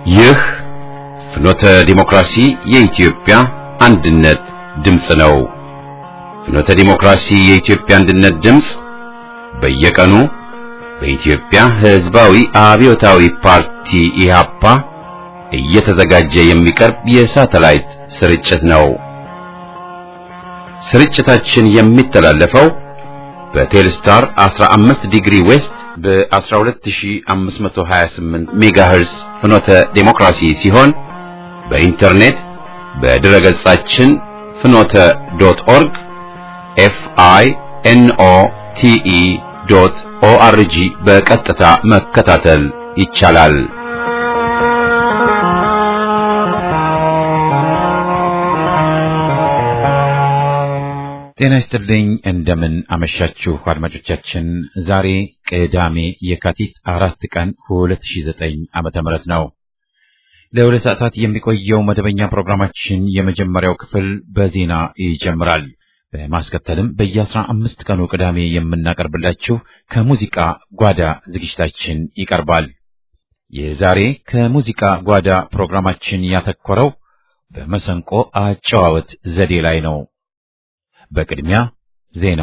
ይህ ፍኖተ ዲሞክራሲ የኢትዮጵያ አንድነት ድምፅ ነው። ፍኖተ ዲሞክራሲ የኢትዮጵያ አንድነት ድምፅ በየቀኑ በኢትዮጵያ ሕዝባዊ አብዮታዊ ፓርቲ ኢህአፓ እየተዘጋጀ የሚቀርብ የሳተላይት ስርጭት ነው። ስርጭታችን የሚተላለፈው በቴልስታር 15 ዲግሪ ዌስት በ12528 ሜጋሄርስ ፍኖተ ዴሞክራሲ ሲሆን በኢንተርኔት በድረ ገጻችን ፍኖተ ዶት ኦርግ ኤፍ አይ ኤን ኦ ቲ ኢ ዶት ኦ አር ጂ በቀጥታ መከታተል ይቻላል። ጤና ይስጥልኝ። እንደምን አመሻችሁ አድማጮቻችን። ዛሬ ቅዳሜ የካቲት አራት ቀን 2009 ዓመተ ምህረት ነው። ለሁለት ሰዓታት የሚቆየው መደበኛ ፕሮግራማችን የመጀመሪያው ክፍል በዜና ይጀምራል። በማስከተልም በየአስራ አምስት ቀኑ ቅዳሜ የምናቀርብላችሁ ከሙዚቃ ጓዳ ዝግጅታችን ይቀርባል። የዛሬ ከሙዚቃ ጓዳ ፕሮግራማችን ያተኮረው በመሰንቆ አጨዋወት ዘዴ ላይ ነው። በቅድሚያ ዜና።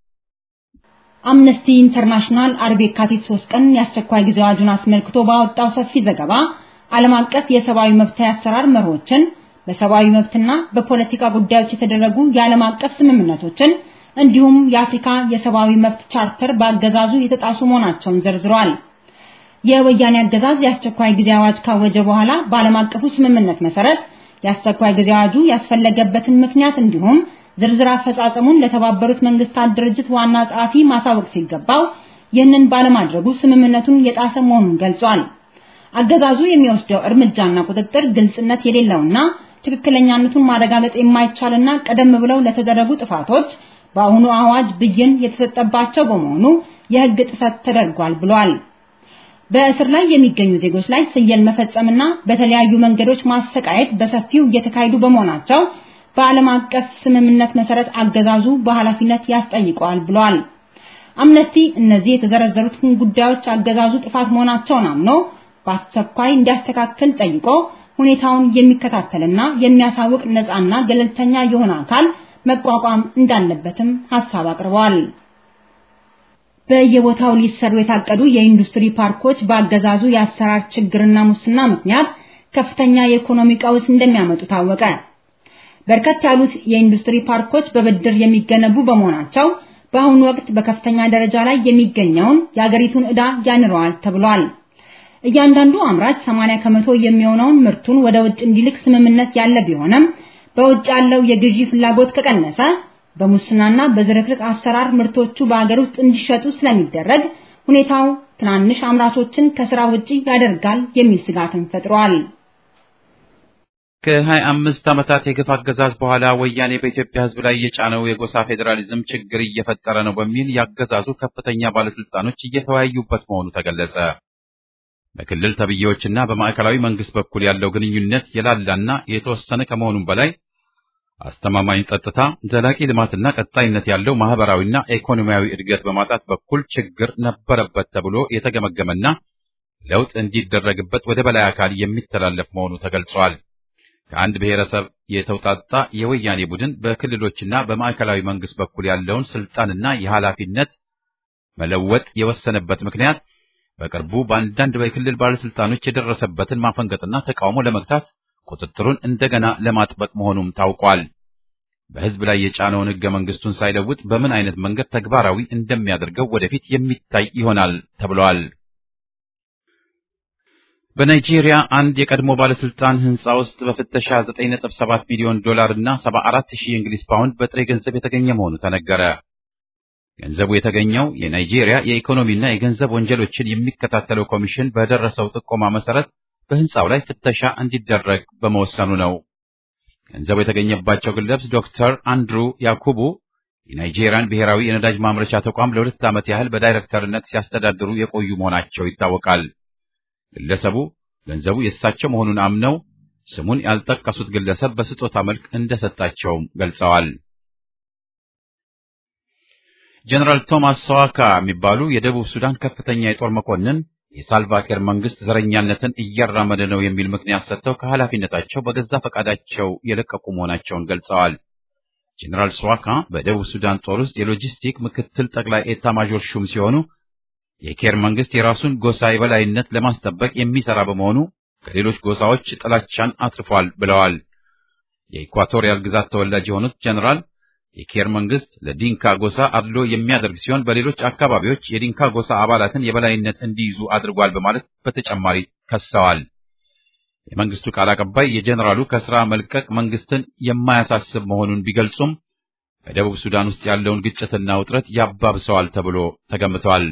አምነስቲ ኢንተርናሽናል አርብ የካቲት ሶስት ቀን የአስቸኳይ ጊዜ አዋጁን አስመልክቶ ባወጣው ሰፊ ዘገባ ዓለም አቀፍ የሰብአዊ መብት አሰራር መርሆችን በሰብአዊ መብትና በፖለቲካ ጉዳዮች የተደረጉ የዓለም አቀፍ ስምምነቶችን እንዲሁም የአፍሪካ የሰብአዊ መብት ቻርተር በአገዛዙ የተጣሱ መሆናቸውን ዘርዝሯል። የወያኔ አገዛዝ የአስቸኳይ ጊዜ አዋጅ ካወጀ በኋላ በዓለም አቀፉ ስምምነት መሰረት የአስቸኳይ ጊዜ አዋጁ ያስፈለገበትን ምክንያት እንዲሁም ዝርዝር አፈጻጸሙን ለተባበሩት መንግስታት ድርጅት ዋና ጸሐፊ ማሳወቅ ሲገባው ይህንን ባለማድረጉ ስምምነቱን የጣሰ መሆኑን ገልጿል። አገዛዙ የሚወስደው እርምጃና ቁጥጥር ግልጽነት የሌለውና ትክክለኛነቱን ማረጋገጥ የማይቻልና ቀደም ብለው ለተደረጉ ጥፋቶች በአሁኑ አዋጅ ብይን የተሰጠባቸው በመሆኑ የሕግ ጥሰት ተደርጓል ብሏል። በእስር ላይ የሚገኙ ዜጎች ላይ ስየል መፈጸምና በተለያዩ መንገዶች ማሰቃየት በሰፊው እየተካሄዱ በመሆናቸው በዓለም አቀፍ ስምምነት መሰረት አገዛዙ በኃላፊነት ያስጠይቀዋል ብሏል። አምነስቲ እነዚህ የተዘረዘሩትን ጉዳዮች አገዛዙ ጥፋት መሆናቸውን አምኖ በአስቸኳይ እንዲያስተካክል ጠይቆ ሁኔታውን የሚከታተልና የሚያሳውቅ ነፃና ገለልተኛ የሆነ አካል መቋቋም እንዳለበትም ሐሳብ አቅርበዋል። በየቦታው ሊሰሩ የታቀዱ የኢንዱስትሪ ፓርኮች በአገዛዙ የአሰራር ችግርና ሙስና ምክንያት ከፍተኛ የኢኮኖሚ ቀውስ እንደሚያመጡ ታወቀ። በርከት ያሉት የኢንዱስትሪ ፓርኮች በብድር የሚገነቡ በመሆናቸው በአሁኑ ወቅት በከፍተኛ ደረጃ ላይ የሚገኘውን የአገሪቱን ዕዳ ያንረዋል ተብሏል። እያንዳንዱ አምራች 80 ከመቶ የሚሆነውን ምርቱን ወደ ውጭ እንዲልክ ስምምነት ያለ ቢሆንም በውጭ ያለው የግዢ ፍላጎት ከቀነሰ በሙስናና በዝርክርክ አሰራር ምርቶቹ በአገር ውስጥ እንዲሸጡ ስለሚደረግ ሁኔታው ትናንሽ አምራቾችን ከስራ ውጪ ያደርጋል የሚል ስጋትን ፈጥሯል። ከሀያ አምስት ዓመታት የግፍ አገዛዝ በኋላ ወያኔ በኢትዮጵያ ሕዝብ ላይ የጫነው የጎሳ ፌዴራሊዝም ችግር እየፈጠረ ነው በሚል ያገዛዙ ከፍተኛ ባለስልጣኖች እየተወያዩበት መሆኑ ተገለጸ። በክልል ተብዬዎችና በማዕከላዊ መንግስት በኩል ያለው ግንኙነት የላላና የተወሰነ ከመሆኑም በላይ አስተማማኝ ጸጥታ፣ ዘላቂ ልማትና ቀጣይነት ያለው ማህበራዊና ኢኮኖሚያዊ እድገት በማጣት በኩል ችግር ነበረበት ተብሎ የተገመገመና ለውጥ እንዲደረግበት ወደ በላይ አካል የሚተላለፍ መሆኑ ተገልጿል። ከአንድ ብሔረሰብ የተውጣጣ የወያኔ ቡድን በክልሎችና በማዕከላዊ መንግስት በኩል ያለውን ስልጣንና የኃላፊነት መለወጥ የወሰነበት ምክንያት በቅርቡ በአንዳንድ በክልል ባለስልጣኖች የደረሰበትን ማፈንገጥና ተቃውሞ ለመግታት ቁጥጥሩን እንደገና ለማጥበቅ መሆኑም ታውቋል። በህዝብ ላይ የጫነውን ህገ መንግስቱን ሳይለውጥ በምን አይነት መንገድ ተግባራዊ እንደሚያደርገው ወደፊት የሚታይ ይሆናል ተብሏል። በናይጄሪያ አንድ የቀድሞ ባለስልጣን ህንፃ ውስጥ በፍተሻ 9.7 ሚሊዮን ዶላር እና 74 ሺህ የእንግሊዝ ፓውንድ በጥሬ ገንዘብ የተገኘ መሆኑ ተነገረ። ገንዘቡ የተገኘው የናይጄሪያ የኢኮኖሚና የገንዘብ ወንጀሎችን የሚከታተለው ኮሚሽን በደረሰው ጥቆማ መሰረት በህንፃው ላይ ፍተሻ እንዲደረግ በመወሰኑ ነው። ገንዘቡ የተገኘባቸው ግለሰብ ዶክተር አንድሩ ያኩቡ የናይጄሪያን ብሔራዊ የነዳጅ ማምረቻ ተቋም ለሁለት ዓመት ያህል በዳይሬክተርነት ሲያስተዳድሩ የቆዩ መሆናቸው ይታወቃል። ግለሰቡ ገንዘቡ የእሳቸው መሆኑን አምነው ስሙን ያልጠቀሱት ግለሰብ በስጦታ መልክ እንደሰጣቸውም ገልጸዋል። ጀነራል ቶማስ ሰዋካ የሚባሉ የደቡብ ሱዳን ከፍተኛ የጦር መኮንን የሳልቫኪር መንግስት ዘረኛነትን እያራመደ ነው የሚል ምክንያት ሰጥተው ከኃላፊነታቸው በገዛ ፈቃዳቸው የለቀቁ መሆናቸውን ገልጸዋል። ጄኔራል ስዋካ በደቡብ ሱዳን ጦር ውስጥ የሎጂስቲክ ምክትል ጠቅላይ ኤታ ማዦር ሹም ሲሆኑ የኬር መንግስት የራሱን ጎሳ የበላይነት ለማስጠበቅ የሚሰራ በመሆኑ ከሌሎች ጎሳዎች ጥላቻን አትርፏል ብለዋል። የኢኳቶሪያል ግዛት ተወላጅ የሆኑት ጄኔራል የኬር መንግስት ለዲንካ ጎሳ አድሎ የሚያደርግ ሲሆን በሌሎች አካባቢዎች የዲንካ ጎሳ አባላትን የበላይነት እንዲይዙ አድርጓል በማለት በተጨማሪ ከሰዋል። የመንግስቱ ቃል አቀባይ የጄኔራሉ ከስራ መልቀቅ መንግስትን የማያሳስብ መሆኑን ቢገልጹም በደቡብ ሱዳን ውስጥ ያለውን ግጭትና ውጥረት ያባብሰዋል ተብሎ ተገምቷል።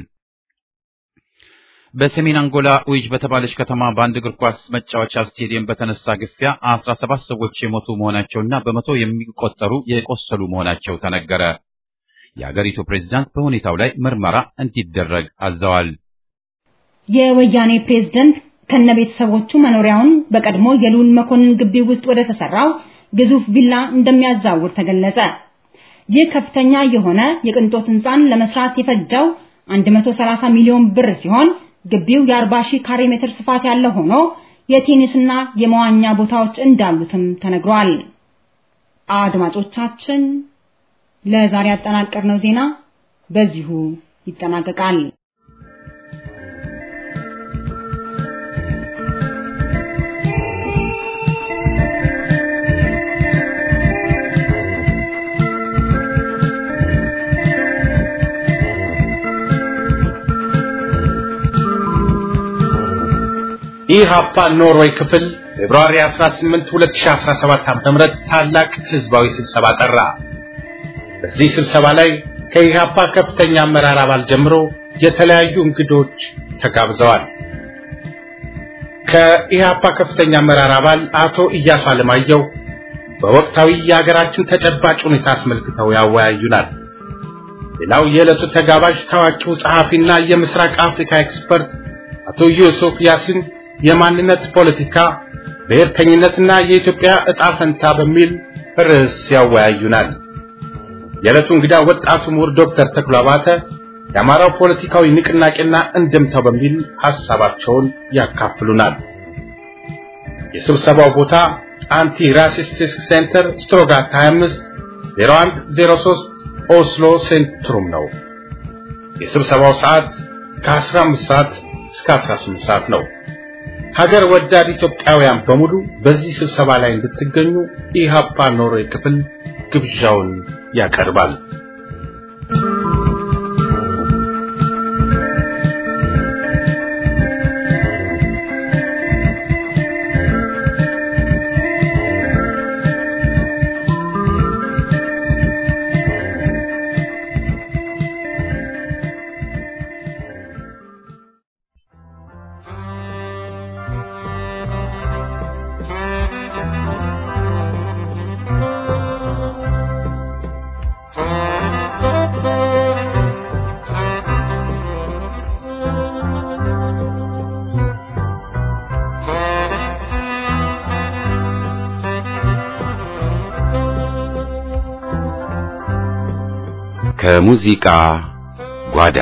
በሰሜን አንጎላ ኡይጅ በተባለች ከተማ በአንድ እግር ኳስ መጫወቻ ስቴዲየም በተነሳ ግፊያ አስራ ሰባት ሰዎች የሞቱ መሆናቸውና በመቶ የሚቆጠሩ የቆሰሉ መሆናቸው ተነገረ። የአገሪቱ ፕሬዝዳንት በሁኔታው ላይ ምርመራ እንዲደረግ አዘዋል። የወያኔ ፕሬዝዳንት ከነ ቤተሰቦቹ መኖሪያውን በቀድሞ የልዑል መኮንን ግቢ ውስጥ ወደ ተሰራው ግዙፍ ቪላ እንደሚያዛውር ተገለጸ። ይህ ከፍተኛ የሆነ የቅንጦት ህንፃን ለመስራት የፈጀው 130 ሚሊዮን ብር ሲሆን ግቢው የ40 ሺህ ካሬ ሜትር ስፋት ያለው ሆኖ የቴኒስና የመዋኛ ቦታዎች እንዳሉትም ተነግሯል። አድማጮቻችን ለዛሬ ያጠናቀርነው ዜና በዚሁ ይጠናቀቃል። ኢሃፓ ኖርዌይ ክፍል ፌብሩዋሪ 18 2017 ዓ.ም ታላቅ ህዝባዊ ስብሰባ ጠራ። በዚህ ስብሰባ ላይ ከኢሃፓ ከፍተኛ አመራር አባል ጀምሮ የተለያዩ እንግዶች ተጋብዘዋል። ከኢሃፓ ከፍተኛ አመራር አባል አቶ ኢያሱ አለማየሁ በወቅታዊ የሀገራችን ተጨባጭ ሁኔታ አስመልክተው ያወያዩናል። ሌላው የዕለቱ ተጋባዥ ታዋቂው ጸሐፊና የምስራቅ አፍሪካ ኤክስፐርት አቶ ዩሱፍ ያሲን የማንነት ፖለቲካ ብሔርተኝነትና የኢትዮጵያ ዕጣ ፈንታ በሚል ርዕስ ያወያዩናል። የዕለቱ እንግዳ ወጣቱ ምሁር ዶክተር ተክሎ አባተ የአማራው ፖለቲካዊ ንቅናቄና እንድምታው በሚል ሐሳባቸውን ያካፍሉናል። የስብሰባው ቦታ አንቲ ራሲስቲክ ሴንተር ስትሮጋት 25 0103 ኦስሎ ሴንትሩም ነው። የስብሰባው ሰዓት ከ15 ሰዓት እስከ 18 ሰዓት ነው። ሀገር ወዳድ ኢትዮጵያውያን በሙሉ በዚህ ስብሰባ ላይ እንድትገኙ ኢሃፓ ኖርዌይ ክፍል ግብዣውን ያቀርባል። ከሙዚቃ ጓዳ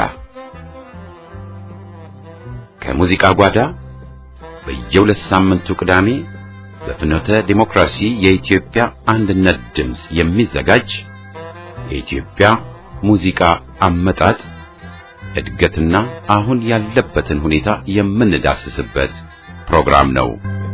ከሙዚቃ ጓዳ በየሁለት ሳምንቱ ቅዳሜ በፍኖተ ዲሞክራሲ የኢትዮጵያ አንድነት ድምፅ የሚዘጋጅ የኢትዮጵያ ሙዚቃ አመጣጥ እድገትና አሁን ያለበትን ሁኔታ የምንዳስስበት ፕሮግራም ነው።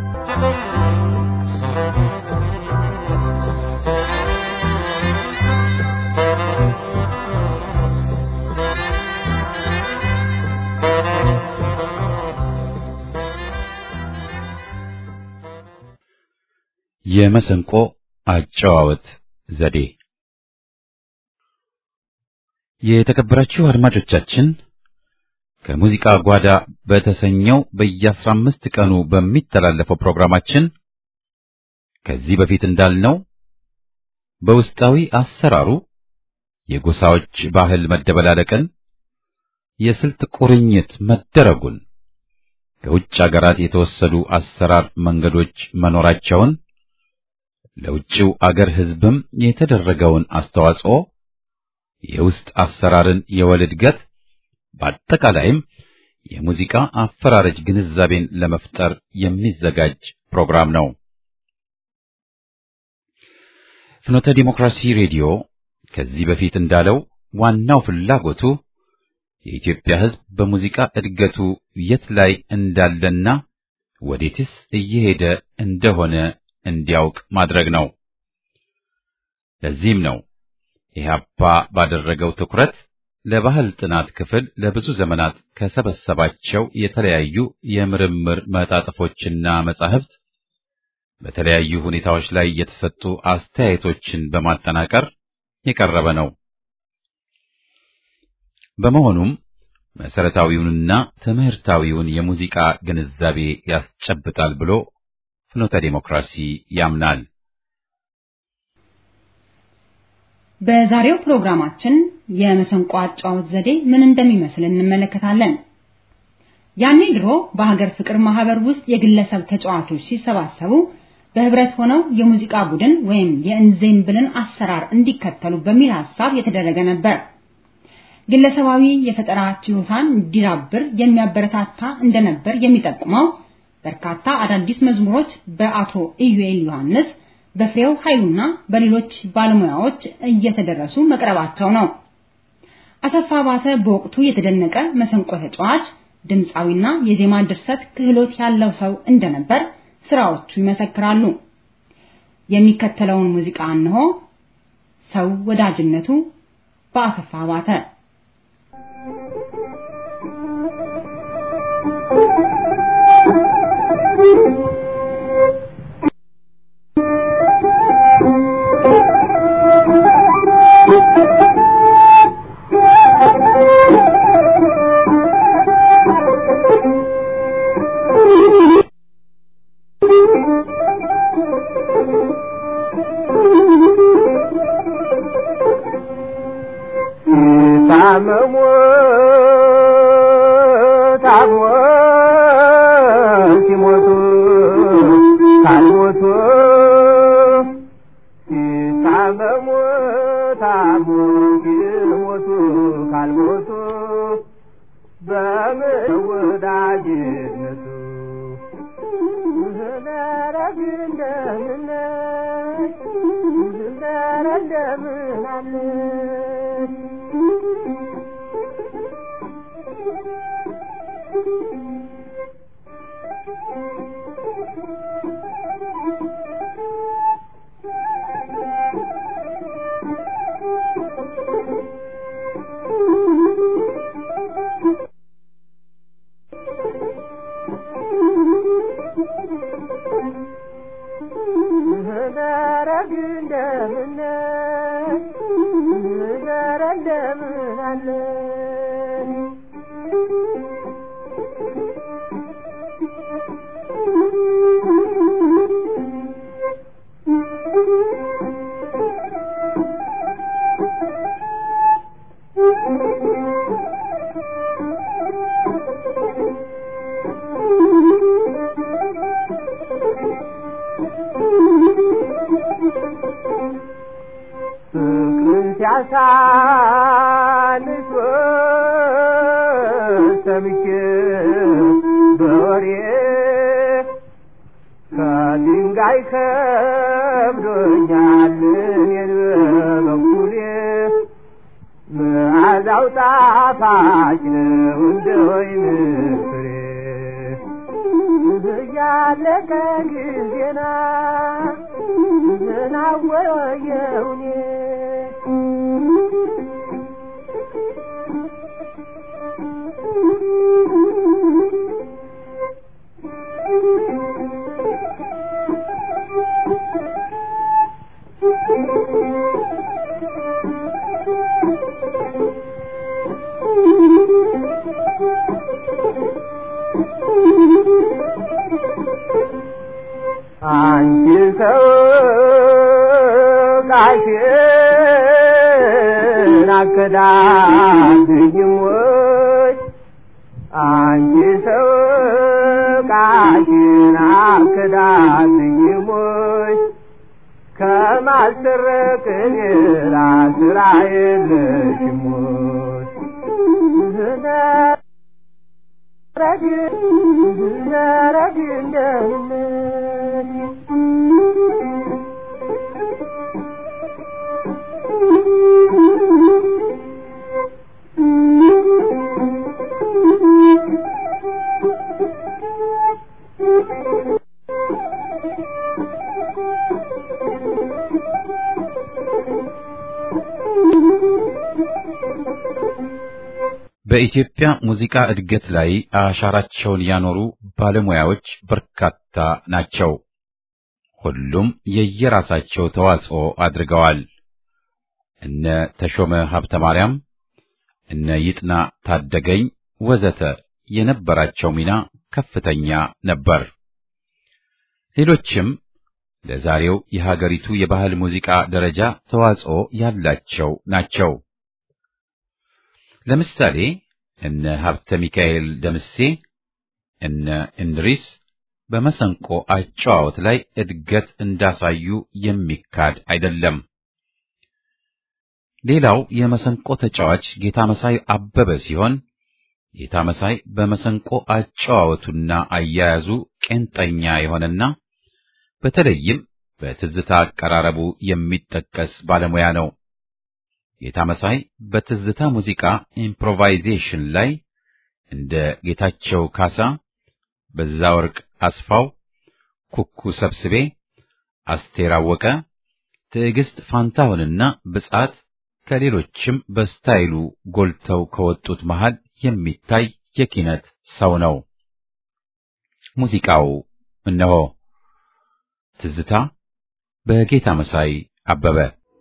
የመሰንቆ አጨዋወት ዘዴ የተከበራችሁ አድማጮቻችን ከሙዚቃ ጓዳ በተሰኘው በየአስራ አምስት ቀኑ በሚተላለፈው ፕሮግራማችን ከዚህ በፊት እንዳልነው በውስጣዊ አሰራሩ የጎሳዎች ባህል መደበላለቅን፣ የስልት ቁርኝት መደረጉን፣ ከውጭ አገራት የተወሰዱ አሰራር መንገዶች መኖራቸውን ለውጭው አገር ሕዝብም የተደረገውን አስተዋጽኦ የውስጥ አሰራርን የወል እድገት በአጠቃላይም የሙዚቃ አፈራረጅ ግንዛቤን ለመፍጠር የሚዘጋጅ ፕሮግራም ነው። ፍኖተ ዲሞክራሲ ሬዲዮ ከዚህ በፊት እንዳለው ዋናው ፍላጎቱ የኢትዮጵያ ሕዝብ በሙዚቃ እድገቱ የት ላይ እንዳለና ወዴትስ እየሄደ እንደሆነ እንዲያውቅ ማድረግ ነው። ለዚህም ነው ኢህአፓ ባደረገው ትኩረት ለባህል ጥናት ክፍል ለብዙ ዘመናት ከሰበሰባቸው የተለያዩ የምርምር መጣጥፎችና መጻሕፍት በተለያዩ ሁኔታዎች ላይ የተሰጡ አስተያየቶችን በማጠናቀር የቀረበ ነው። በመሆኑም መሰረታዊውንና ትምህርታዊውን የሙዚቃ ግንዛቤ ያስጨብጣል ብሎ ፍኖተ ዲሞክራሲ ያምናል። በዛሬው ፕሮግራማችን የመሰንቆ አጫወት ዘዴ ምን እንደሚመስል እንመለከታለን። ያኔ ድሮ በሀገር ፍቅር ማህበር ውስጥ የግለሰብ ተጫዋቾች ሲሰባሰቡ በህብረት ሆነው የሙዚቃ ቡድን ወይም የእንዜምብልን አሰራር እንዲከተሉ በሚል ሐሳብ የተደረገ ነበር። ግለሰባዊ የፈጠራ ችሎታን እንዲዳብር የሚያበረታታ እንደነበር የሚጠቁመው በርካታ አዳዲስ መዝሙሮች በአቶ ኢዩኤል ዮሐንስ፣ በፍሬው ኃይሉና በሌሎች ባለሙያዎች እየተደረሱ መቅረባቸው ነው። አሰፋ ባተ በወቅቱ የተደነቀ መሰንቆ ተጫዋች፣ ድምፃዊና የዜማ ድርሰት ክህሎት ያለው ሰው እንደነበር ስራዎቹ ይመሰክራሉ። የሚከተለውን ሙዚቃ እንሆ። ሰው ወዳጅነቱ በአሰፋ ባተ ሲያሳንስ ሰምቼ በወሬ ከድንጋይ ከብዶኛል እኔን በበኩሌ መዓዛው ጣፋጭ ነው እንደ ወይን ፍሬ እያለቀ ጊዜና ምናወየውኔ አንቺ ሰው ቃሽን አከዳድኝም ወይ አንቺ ሰው ቃሽን አከዳድኝም ወይ ከማሰረቅ ሌላ ስራ የለሽም ወይ በኢትዮጵያ ሙዚቃ እድገት ላይ አሻራቸውን ያኖሩ ባለሙያዎች በርካታ ናቸው። ሁሉም የየራሳቸው ተዋጽኦ አድርገዋል። እነ ተሾመ ሀብተ ማርያም፣ እነ ይጥና ታደገኝ ወዘተ የነበራቸው ሚና ከፍተኛ ነበር። ሌሎችም ለዛሬው የሀገሪቱ የባህል ሙዚቃ ደረጃ ተዋጽኦ ያላቸው ናቸው። ለምሳሌ እነ ሀብተ ሚካኤል ደምሴ፣ እነ እንድሪስ በመሰንቆ አጨዋወት ላይ እድገት እንዳሳዩ የሚካድ አይደለም። ሌላው የመሰንቆ ተጫዋች ጌታ መሳይ አበበ ሲሆን ጌታ መሳይ በመሰንቆ አጨዋወቱና አያያዙ ቄንጠኛ የሆነና በተለይም በትዝታ አቀራረቡ የሚጠቀስ ባለሙያ ነው። ጌታ መሳይ በትዝታ ሙዚቃ ኢምፕሮቫይዜሽን ላይ እንደ ጌታቸው ካሳ፣ በዛ ወርቅ አስፋው፣ ኩኩ ሰብስቤ፣ አስቴር አወቀ፣ ትዕግስት ፋንታሁንና ብጻት ከሌሎችም በስታይሉ ጎልተው ከወጡት መሃል የሚታይ የኪነት ሰው ነው። ሙዚቃው እነሆ ትዝታ በጌታ መሳይ አበበ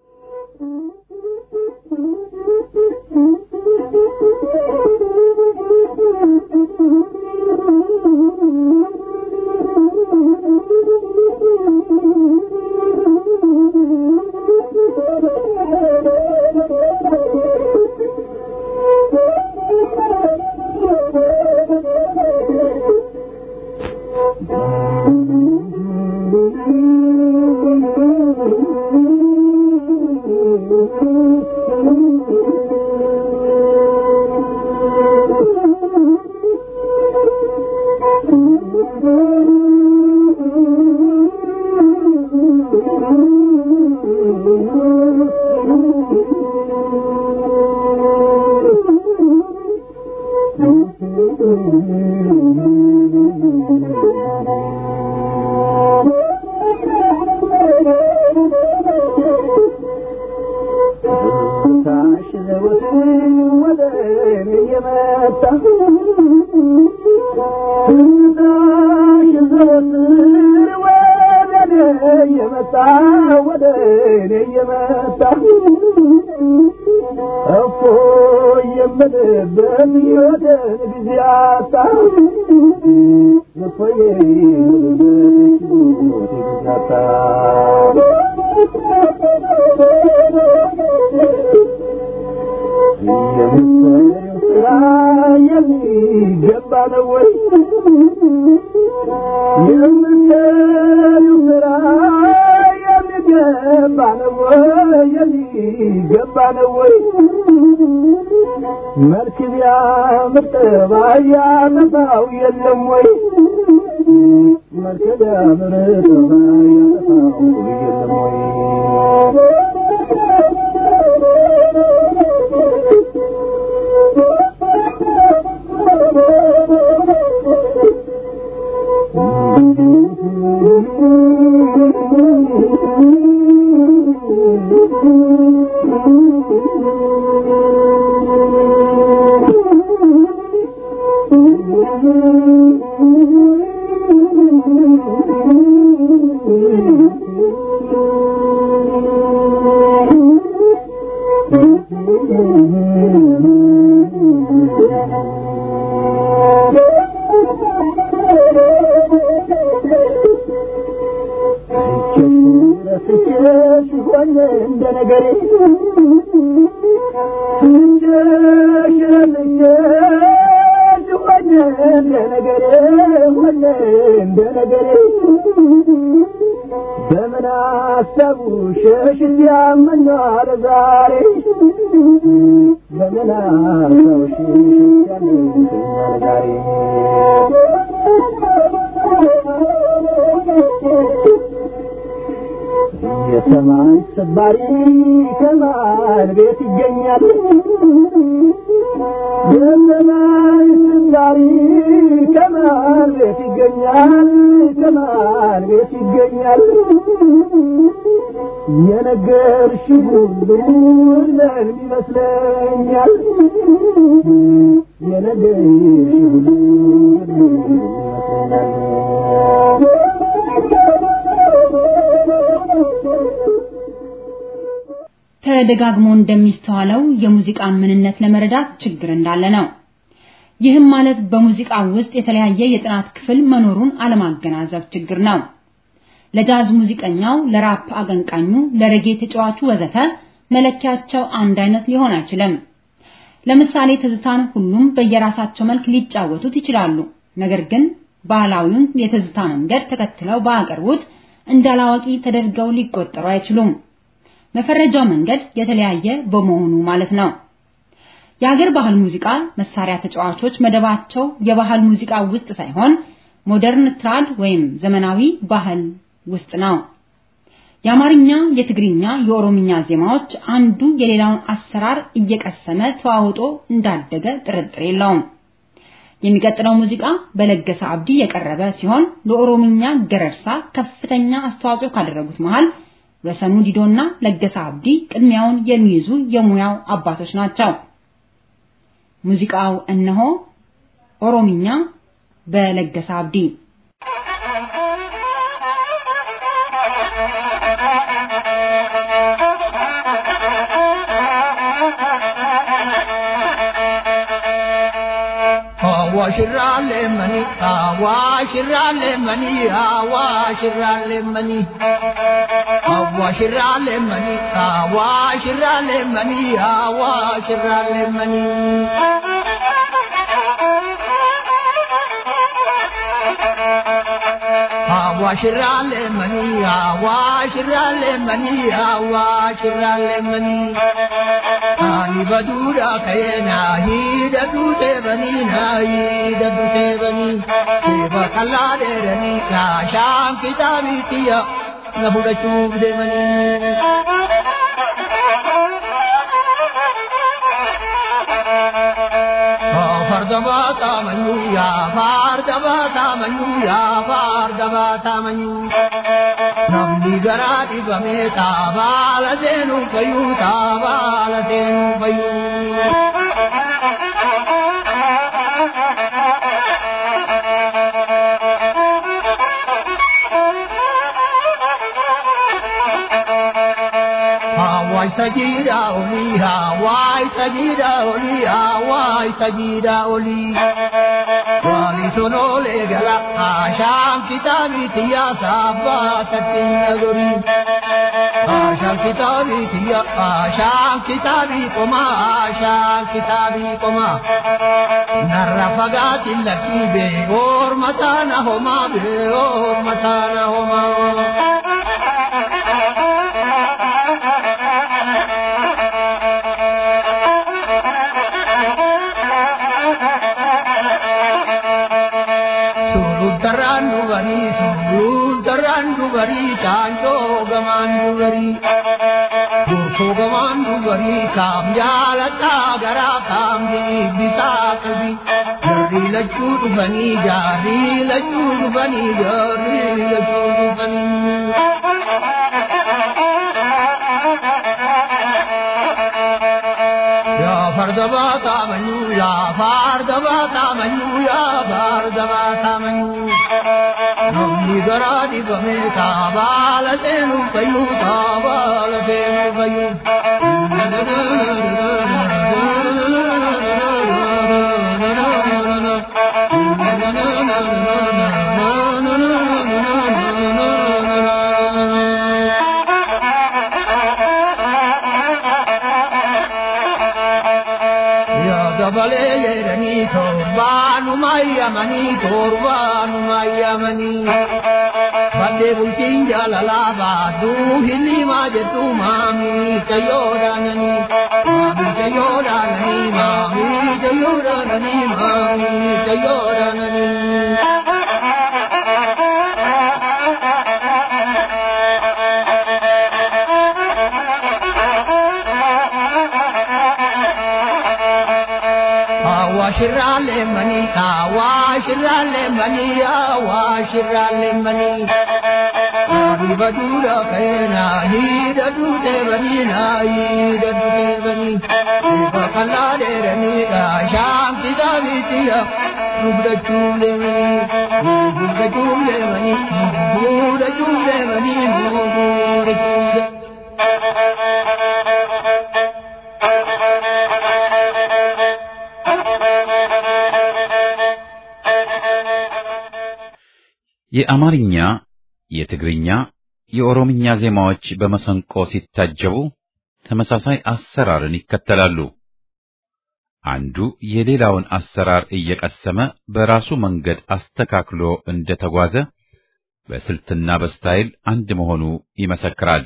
መልክ ቢያምር ጠባይ ያጠፋው የለም ወይ? መልክ ቢያምር ጠባይ ያጠፋው የለም ወይ? በምን አሰቡ ሸሽት ያመኛል ዛሬ በምን አሰቡ ሸሽት ያመኛል ዛሬ የሰማይ ሰባሪ ከማን ቤት ይገኛል? የሰማይ ሰባሪ ከማን ቤት ይገኛል? ከማን ቤት ይገኛል? የነገርሽ ሁሉ ለምን ይመስለኛል? የነገርሽ ሁሉ ለምን ተደጋግሞ እንደሚስተዋለው የሙዚቃን ምንነት ለመረዳት ችግር እንዳለ ነው። ይህም ማለት በሙዚቃ ውስጥ የተለያየ የጥናት ክፍል መኖሩን አለማገናዘብ ችግር ነው። ለጃዝ ሙዚቀኛው፣ ለራፕ አቀንቃኙ፣ ለሬጌ ተጫዋቹ ወዘተ መለኪያቸው አንድ አይነት ሊሆን አይችልም። ለምሳሌ ትዝታን ሁሉም በየራሳቸው መልክ ሊጫወቱት ይችላሉ። ነገር ግን ባህላዊውን የትዝታ መንገድ ተከትለው ባያቀርቡት እንዳላዋቂ ተደርገው ሊቆጠሩ አይችሉም። መፈረጃው መንገድ የተለያየ በመሆኑ ማለት ነው። የሀገር ባህል ሙዚቃ መሳሪያ ተጫዋቾች መደባቸው የባህል ሙዚቃ ውስጥ ሳይሆን ሞደርን ትራድ ወይም ዘመናዊ ባህል ውስጥ ነው። የአማርኛ፣ የትግርኛ፣ የኦሮምኛ ዜማዎች አንዱ የሌላውን አሰራር እየቀሰመ ተዋውጦ እንዳደገ ጥርጥር የለውም። የሚቀጥለው ሙዚቃ በለገሰ አብዲ የቀረበ ሲሆን ለኦሮምኛ ገረርሳ ከፍተኛ አስተዋጽኦ ካደረጉት መሃል ወሰኑ ዲዶና ለገሰ አብዲ ቅድሚያውን የሚይዙ የሙያው አባቶች ናቸው። ሙዚቃው እነሆ ኦሮምኛ በለገሰ አብዲ አዋሽራሌ መኒ አዋሽራሌ መኒ አዋሽራሌ መኒ አዋሽራሌ መኒ አዋሽራሌ መኒ አዋሽራሌ መኒ አዋሽራሌ መኒ አዋሽራሌ መኒ አዋሽራሌ መኒ አኒ በዱራ ከየና ሂደቱ ቴበኒ ና ሂደቱ ቴበኒ ቴበ ቀላ ደረኒ ካሻን ኪታቢትያ ነፉደቹፍ ደመኒ ፈርደባ ታመኙ ያ ፋርደባ ታመኙ ያ ፋርደባ ታመኙ namni garaa dhibame taabaala seenuu fayyuu taabaala seenuu fayyuu. Hawaii sajida oli, Hawaii sajida oli, Hawaii sajida oli. Wali sonole gala, Asham kitabi tiya sabba tatin nagori. Asham kitabi tiya, Asham kitabi koma, Asham kitabi koma. Narra fagati laki be, or matana homa be, or matana homa. Sultarran dubari, sultarran dubari, chancho gaman dubari. Durso gaman dubari, kam jalata gara kam bita kalbi. Jari laju dubani, jari laju dubani, jari laju dubani. Ya fardaba tamanyu, ya fardaba tamanyu, ya fardaba tamanyu. Namni garaa dhibame taabaala seenuu fayyu, taabaala seenuu fayyu. dabalee jedhanii torbaanuma yamanii torbaanuma yamanii badde bultiin jaalalaa baaduu hilimaa jettu maamii tayyoodhaananii maamii tayyoodhaananii maamii tayyoodhaananii maamii tayyoodhaananii. Awashirale mani, awashirale mani, awashirale mani. Riba dura kaina, hida dute bani na, hida dute bani. Riba kana de rani da, sham tida vitiya, rubda chule mani, rubda chule mani, rubda chule mani, rubda chule. የአማርኛ፣ የትግርኛ፣ የኦሮምኛ ዜማዎች በመሰንቆ ሲታጀቡ ተመሳሳይ አሰራርን ይከተላሉ። አንዱ የሌላውን አሰራር እየቀሰመ በራሱ መንገድ አስተካክሎ እንደተጓዘ በስልትና በስታይል አንድ መሆኑ ይመሰክራል።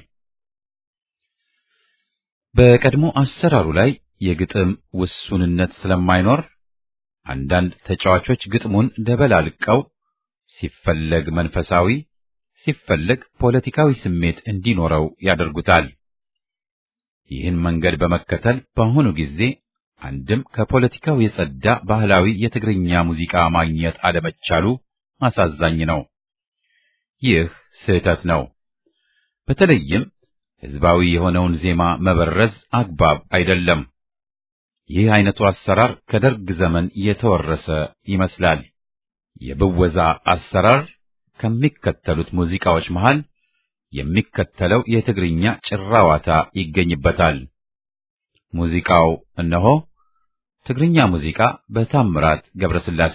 በቀድሞ አሰራሩ ላይ የግጥም ውሱንነት ስለማይኖር አንዳንድ ተጫዋቾች ግጥሙን ደበላልቀው ሲፈለግ መንፈሳዊ ሲፈለግ ፖለቲካዊ ስሜት እንዲኖረው ያደርጉታል። ይህን መንገድ በመከተል በአሁኑ ጊዜ አንድም ከፖለቲካው የጸዳ ባህላዊ የትግርኛ ሙዚቃ ማግኘት አለመቻሉ አሳዛኝ ነው። ይህ ስህተት ነው። በተለይም ህዝባዊ የሆነውን ዜማ መበረዝ አግባብ አይደለም። ይህ አይነቱ አሰራር ከደርግ ዘመን የተወረሰ ይመስላል። የብወዛ አሰራር ከሚከተሉት ሙዚቃዎች መሃል የሚከተለው የትግርኛ ጭራዋታ ይገኝበታል። ሙዚቃው እነሆ። ትግርኛ ሙዚቃ በታምራት ገብረስላሴ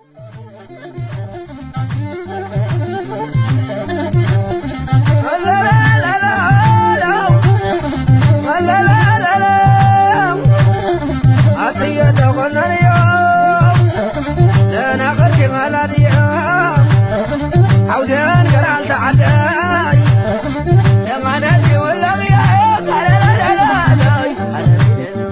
عودان قرال تعداي لما نجي ولا غيا لا لا لا لا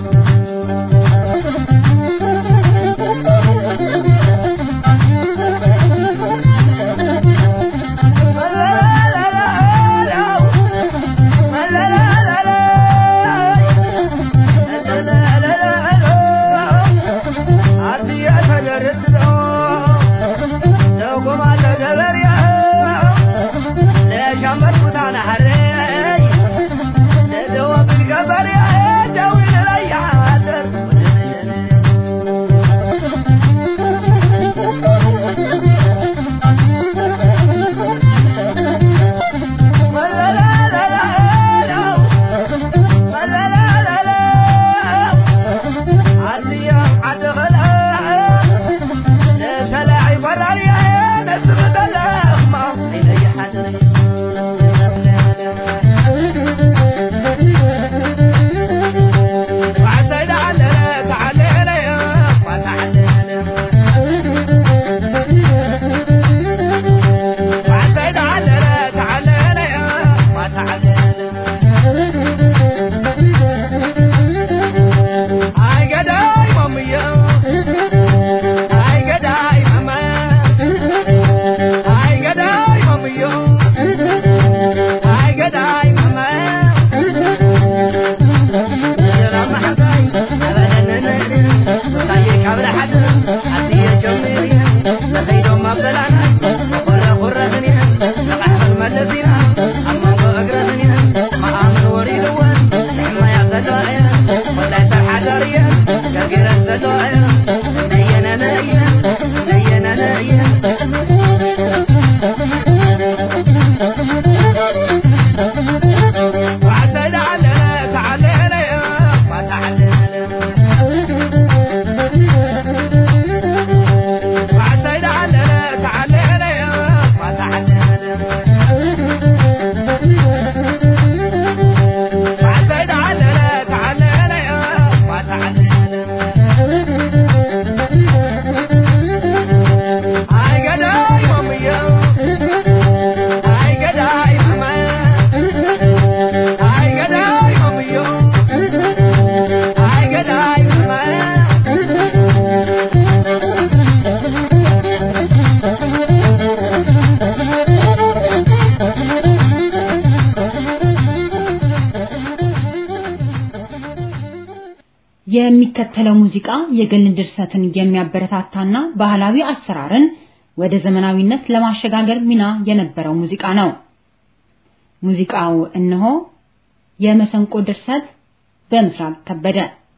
የሚከተለው ሙዚቃ የግል ድርሰትን የሚያበረታታና ባህላዊ አሰራርን ወደ ዘመናዊነት ለማሸጋገር ሚና የነበረው ሙዚቃ ነው። ሙዚቃው እነሆ የመሰንቆ ድርሰት በምስራቅ ከበደ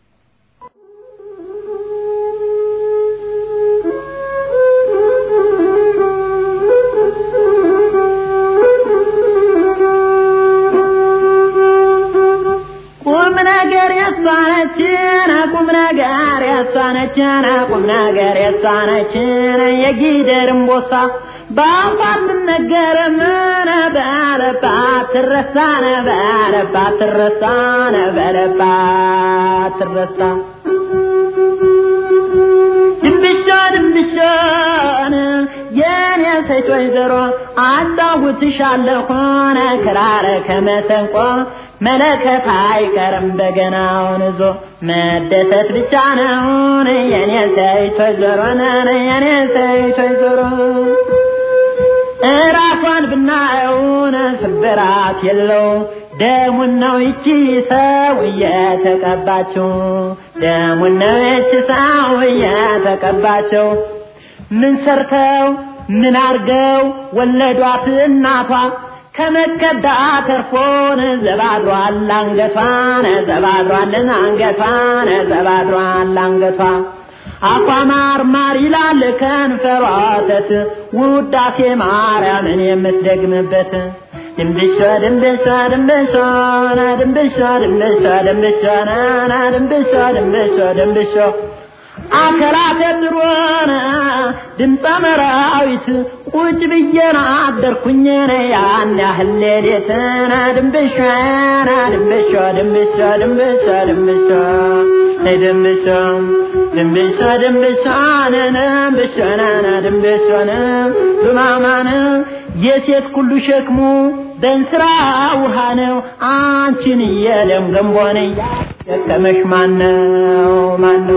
ቁም ነገር ያሳነችን ቁም ነገር ያሳነችን ቁም ነገር ያሳነችን የጊደር እምቦሳ በአንኳር ትነገር ምን በለባት ትረሳነ በለባት ትረሳነ በለባት ትረሳ ድንብሾ ድንብሾን የኔ ሴት ወይዘሮ አጫውትሻለሁን ክራር ከመሰንቆ መለከት አይቀርም በገናውን ይዞ መደሰት ብቻ ነውን የኔ ሴት ወይዘሮ ነን የኔ ሴት ወይዘሮ እራሷን ብናየውን ስብራት የለው ደሙን ነው ይቺ ሰው እየተቀባችው ደሙን ነው ይቺ ሰው እየተቀባችው ምን ሰርተው ምን አርገው ወለዷት እናቷ ከመከዳ ተርፎን ዘባድሯል አንገቷን ዘባድሯልን አንገቷን ዘባድሯል አንገቷ አፏ ማር ማር ይላል ከንፈሯ ወተት ውዳሴ ማርያምን የምትደግምበት ድንብሾ ድንብሾ ድንብሾ ና ድንብሾ ድንብሾ ድንብሾ ና ና ድንብሾ ድንብሾ ድንብሾ አከራተ ድሮነ ድምፀ መራዊት ቁጭ ብዬና አደርኩኝ ያን ያህል ሌሊትና ድንብሾ ና ድንብሾ ድንብሾ ድንብሾ ድንብሾ ድንብሾ ድንብሾ ድንብሾ ነነ ድንብሾ ነነ ድንብሾ ነ ቱማማነ የሴት ሁሉ ሸክሙ በእንስራ ውሃ ነው አንቺን የደም ገንቦን ያሸከመሽ ማነው ማነው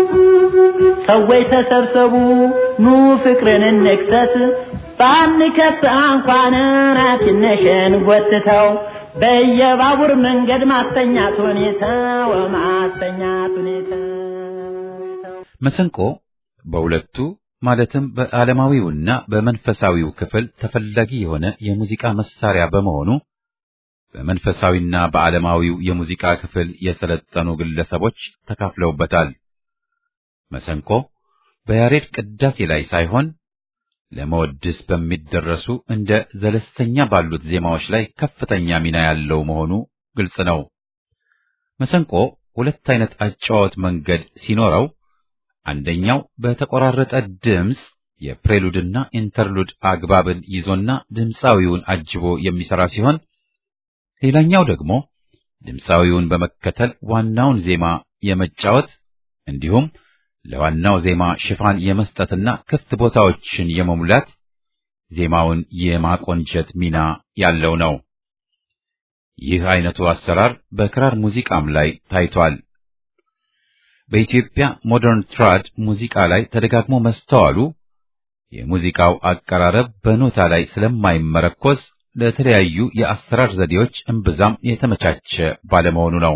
ሰዎች ተሰብሰቡ ኑ ፍቅርን እንክሰስ ባንከት እንኳን ትንሽን ጎትተው በየባቡር መንገድ ማስተኛት ሁኔታው ማስተኛት ሁኔታው መሰንቆ በሁለቱ ማለትም በዓለማዊውና በመንፈሳዊው ክፍል ተፈላጊ የሆነ የሙዚቃ መሳሪያ በመሆኑ በመንፈሳዊና በዓለማዊው የሙዚቃ ክፍል የሰለጠኑ ግለሰቦች ተካፍለውበታል። መሰንቆ በያሬድ ቅዳሴ ላይ ሳይሆን ለመወድስ በሚደረሱ እንደ ዘለስተኛ ባሉት ዜማዎች ላይ ከፍተኛ ሚና ያለው መሆኑ ግልጽ ነው። መሰንቆ ሁለት አይነት አጨዋወት መንገድ ሲኖረው አንደኛው በተቆራረጠ ድምፅ የፕሬሉድና ኢንተርሉድ አግባብን ይዞና ድምፃዊውን አጅቦ የሚሰራ ሲሆን ሌላኛው ደግሞ ድምፃዊውን በመከተል ዋናውን ዜማ የመጫወት እንዲሁም ለዋናው ዜማ ሽፋን የመስጠትና ክፍት ቦታዎችን የመሙላት ዜማውን የማቆንጀት ሚና ያለው ነው። ይህ አይነቱ አሰራር በክራር ሙዚቃም ላይ ታይቷል። በኢትዮጵያ ሞደርን ትራድ ሙዚቃ ላይ ተደጋግሞ መስተዋሉ የሙዚቃው አቀራረብ በኖታ ላይ ስለማይመረኮዝ ለተለያዩ የአሰራር ዘዴዎች እምብዛም የተመቻቸ ባለመሆኑ ነው።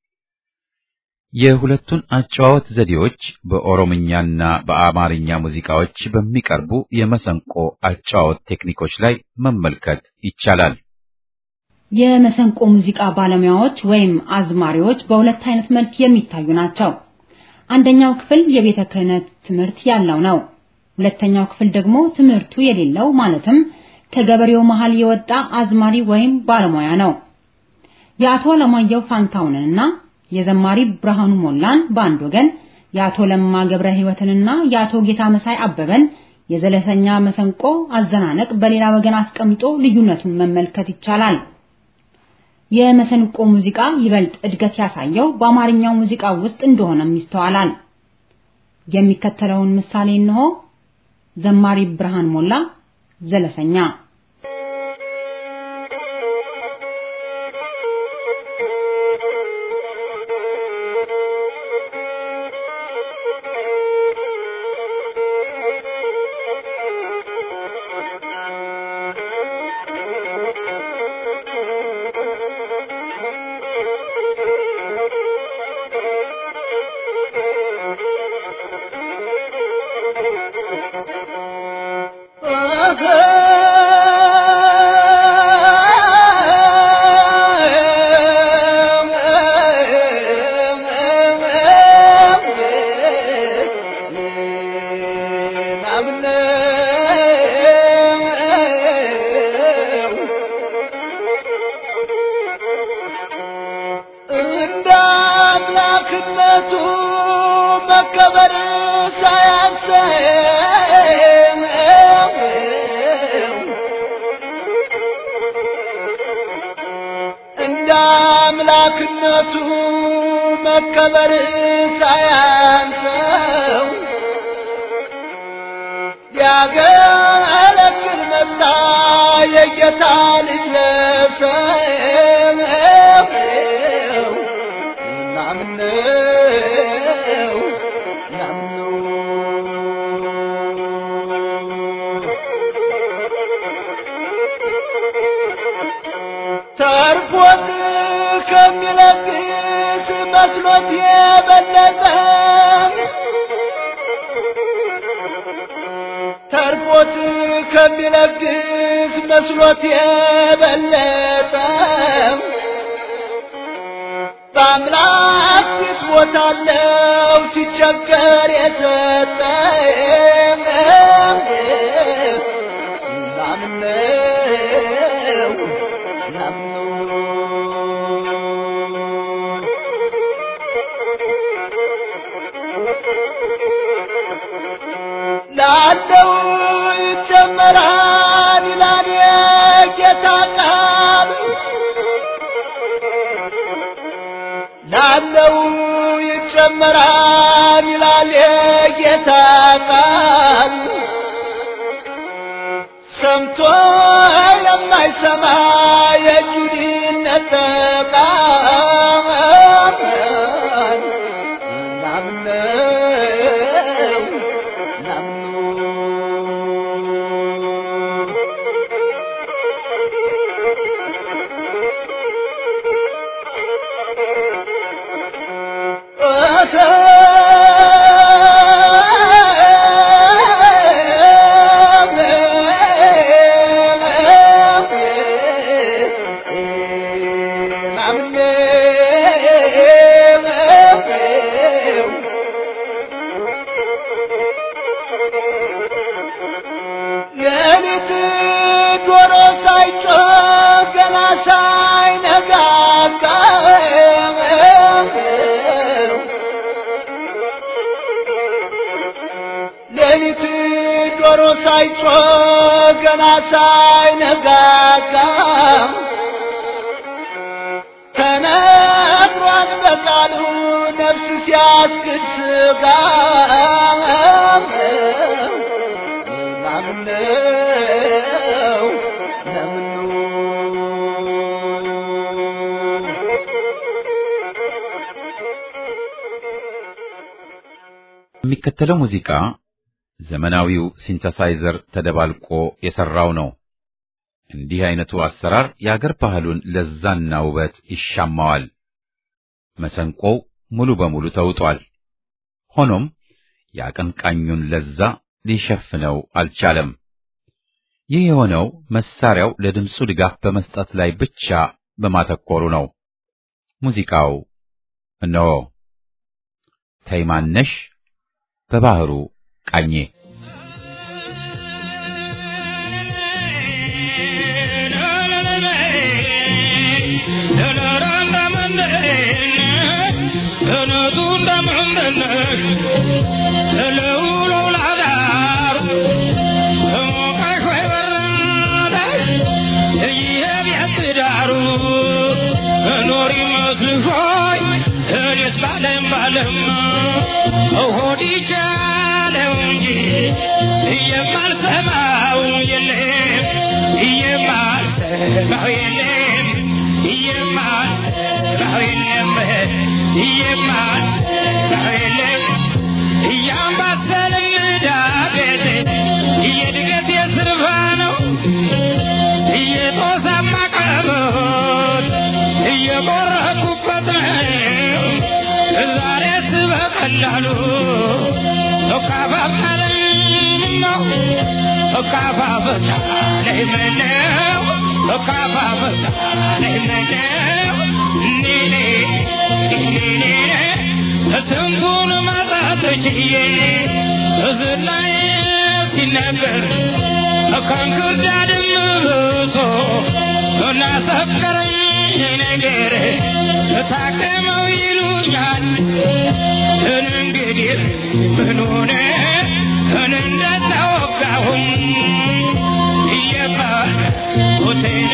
የሁለቱን አጨዋወት ዘዴዎች በኦሮምኛና በአማርኛ ሙዚቃዎች በሚቀርቡ የመሰንቆ አጨዋወት ቴክኒኮች ላይ መመልከት ይቻላል። የመሰንቆ ሙዚቃ ባለሙያዎች ወይም አዝማሪዎች በሁለት አይነት መልክ የሚታዩ ናቸው። አንደኛው ክፍል የቤተ ክህነት ትምህርት ያለው ነው። ሁለተኛው ክፍል ደግሞ ትምህርቱ የሌለው ማለትም ከገበሬው መሃል የወጣ አዝማሪ ወይም ባለሙያ ነው። የአቶ ለማየሁ ፋንታውንንና የዘማሪ ብርሃኑ ሞላን በአንድ ወገን፣ የአቶ ለማ ገብረ ሕይወትንና የአቶ ጌታ መሳይ አበበን የዘለሰኛ መሰንቆ አዘናነቅ በሌላ ወገን አስቀምጦ ልዩነቱን መመልከት ይቻላል። የመሰንቆ ሙዚቃ ይበልጥ እድገት ያሳየው በአማርኛው ሙዚቃ ውስጥ እንደሆነም ይስተዋላል። የሚከተለውን ምሳሌ እንሆ። ዘማሪ ብርሃን ሞላ ዘለሰኛ አምላክነቱ መከበር ሳያንሰው እንደ አምላክነቱ መከበር ሳያንሰው ሊያገለግል መጣ የጌታ ልጅ ለሰው ናምነው ናምነው ተርፎት ከሚለግስ መስሎት የበለጠ ተርፎት ከሚለግስ መስሎት የበለጠ በአምላክ ፊት ቦታለው ሲቸገር የሰጠ ናምነው ናምነው ላለው ይጨመራል ይላል የጌታ ቃል ላለው ይጨመራል ይላል የጌታ ቃል ሰምቶ የማይሰማ የእጁ ሊነጠቃል ናምነው ናምነው ሌሊት ዶሮ ሳይጮህ ገና ሳይነጋጋ ሌሊት ዶሮ ሳይጮህ ገና ሳይነጋጋ ተነግሯል በቃሉ ነፍስ ሲያስክድ ስጋ ናምነው ናምነው የሚከተለው ሙዚቃ ዘመናዊው ሲንተሳይዘር ተደባልቆ የሰራው ነው። እንዲህ አይነቱ አሰራር የአገር ባህሉን ለዛና ውበት ይሻማዋል። መሰንቆው ሙሉ በሙሉ ተውጧል። ሆኖም የአቀንቃኙን ለዛ ሊሸፍነው አልቻለም። ይህ የሆነው መሳሪያው ለድምፁ ድጋፍ በመስጠት ላይ ብቻ በማተኮሩ ነው። ሙዚቃው እነሆ ተይማነሽ በባህሩ ቃኜ የማልሰማው የለም የማልሰማው የለም የማልሰማው የለም የማልሰማው የለም እያምባሰልን ዳገት የድገት የስርፋ ነው እየጦሳማ ቀበሮት እየቆረኩበት ነው ዛሬስ በቀላሉ እካፋፋለኝ ነው እካፋፈታለኝ ምነው እካፋፈታለኝ ምነው ኔኔ ኔኔ ስንቱን ማጣት ችዬ እዚህ ላይ ሲነገር ከእንክርዳድም ብሶ ላሰከረኝ ነገር ታከመው ይሉኛል እንግዲህ ምን ሆነ እንደተወጋሁም እየቃቴነ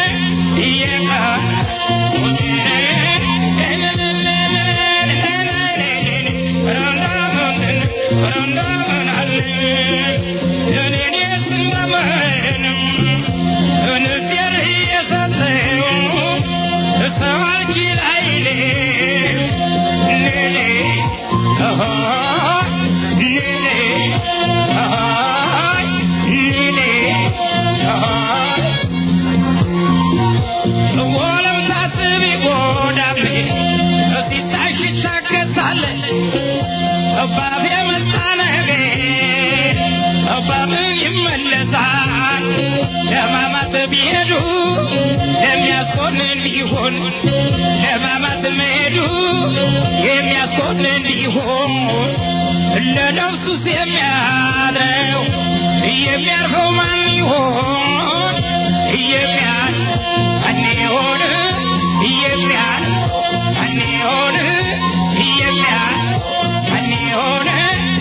አባብ የመጣ ነገር አባብ ይመለሳል። ለማማት ቢሄዱ የሚያስኮንን ቢሆን ለማማት መሄዱ የሚያስኮንን ቢሆን ለነፍሱስ የሚያድረው የሚያርፈው ማን ይሆን? የሚያል ማን ይሆን? የሚያል ማን ይሆን? የሚያል ማን ይሆን?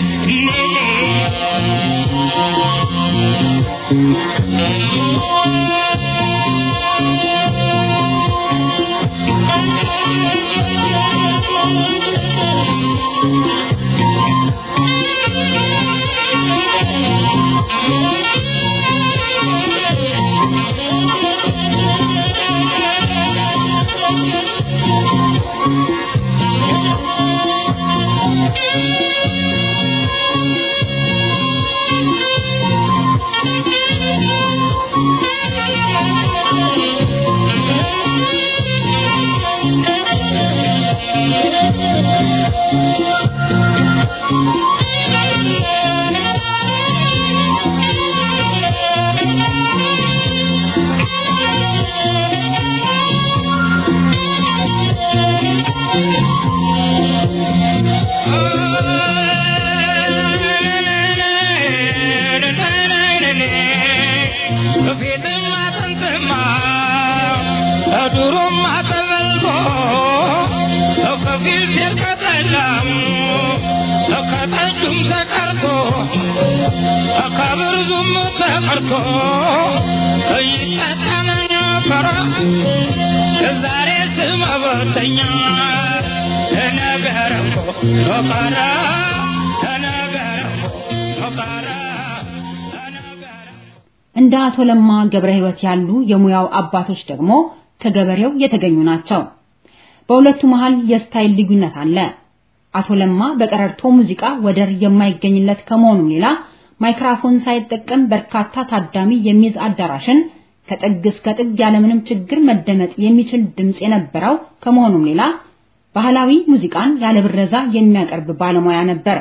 በፊትም አጥንትማ ከዱሮም አተበልቶ ከፊል ሴር ከጠላም ከጠጁም ተቀርቶ ከብርዙም ተቀርቶ ይጠጣን ነበረ ዛሬ ስመበተኛ ተነገረ እኮ ቀረ ተነገረ እኮ ቀረ ተነገረ እንደ አቶ ለማ ገብረ ሕይወት ያሉ የሙያው አባቶች ደግሞ ከገበሬው የተገኙ ናቸው። በሁለቱ መሃል የስታይል ልዩነት አለ። አቶ ለማ በቀረርቶ ሙዚቃ ወደር የማይገኝለት ከመሆኑ ሌላ ማይክራፎን ሳይጠቀም በርካታ ታዳሚ የሚይዝ አዳራሽን ከጥግ እስከ ጥግ ያለምንም ችግር መደመጥ የሚችል ድምፅ የነበረው ከመሆኑም ሌላ ባህላዊ ሙዚቃን ያለ ብረዛ የሚያቀርብ ባለሙያ ነበር።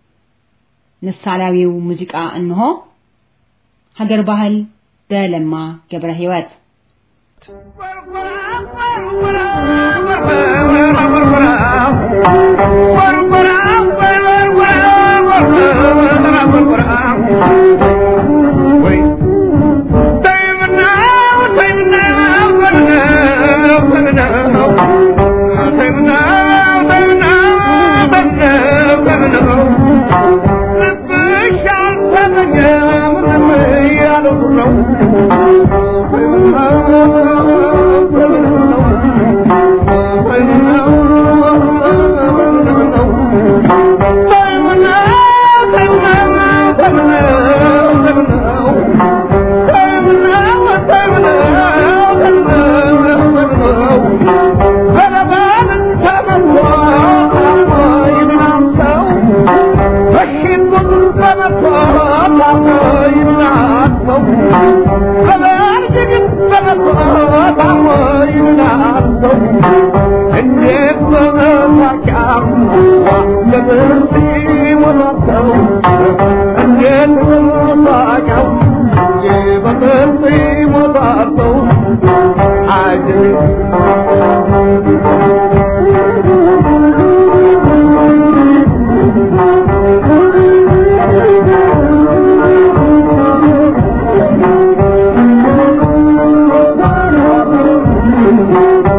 ምሳሌያዊው ሙዚቃ እንሆ ሀገር ባህል በለማ ገብረ ሕይወት Thank you.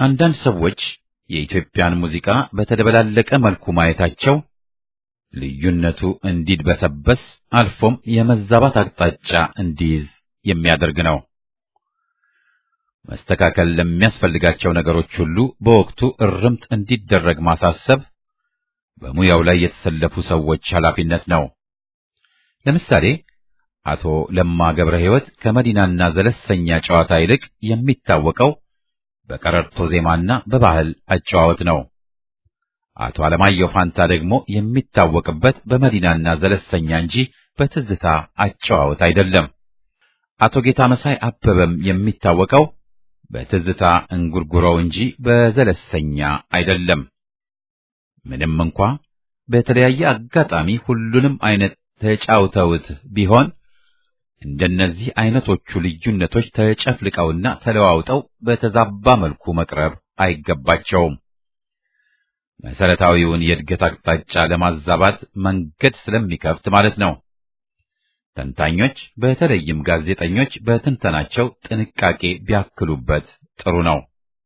አንዳንድ ሰዎች የኢትዮጵያን ሙዚቃ በተደበላለቀ መልኩ ማየታቸው ልዩነቱ እንዲድበሰበስ አልፎም የመዛባት አቅጣጫ እንዲይዝ የሚያደርግ ነው። መስተካከል ለሚያስፈልጋቸው ነገሮች ሁሉ በወቅቱ እርምት እንዲደረግ ማሳሰብ በሙያው ላይ የተሰለፉ ሰዎች ኃላፊነት ነው። ለምሳሌ አቶ ለማ ገብረ ሕይወት ከመዲናና ዘለሰኛ ጨዋታ ይልቅ የሚታወቀው በቀረርቶ ዜማና በባህል አጨዋወት ነው። አቶ አለማየሁ ፋንታ ደግሞ የሚታወቅበት በመዲናና ዘለሰኛ እንጂ በትዝታ አጨዋወት አይደለም። አቶ ጌታ መሳይ አበበም የሚታወቀው በትዝታ እንጉርጉሮው እንጂ በዘለሰኛ አይደለም። ምንም እንኳ በተለያየ አጋጣሚ ሁሉንም አይነት ተጫውተውት ቢሆን እንደነዚህ አይነቶቹ ልዩነቶች ተጨፍልቀውና ተለዋውጠው በተዛባ መልኩ መቅረብ አይገባቸውም። መሰረታዊውን የእድገት አቅጣጫ ለማዛባት መንገድ ስለሚከፍት ማለት ነው። ተንታኞች በተለይም ጋዜጠኞች በትንተናቸው ጥንቃቄ ቢያክሉበት ጥሩ ነው።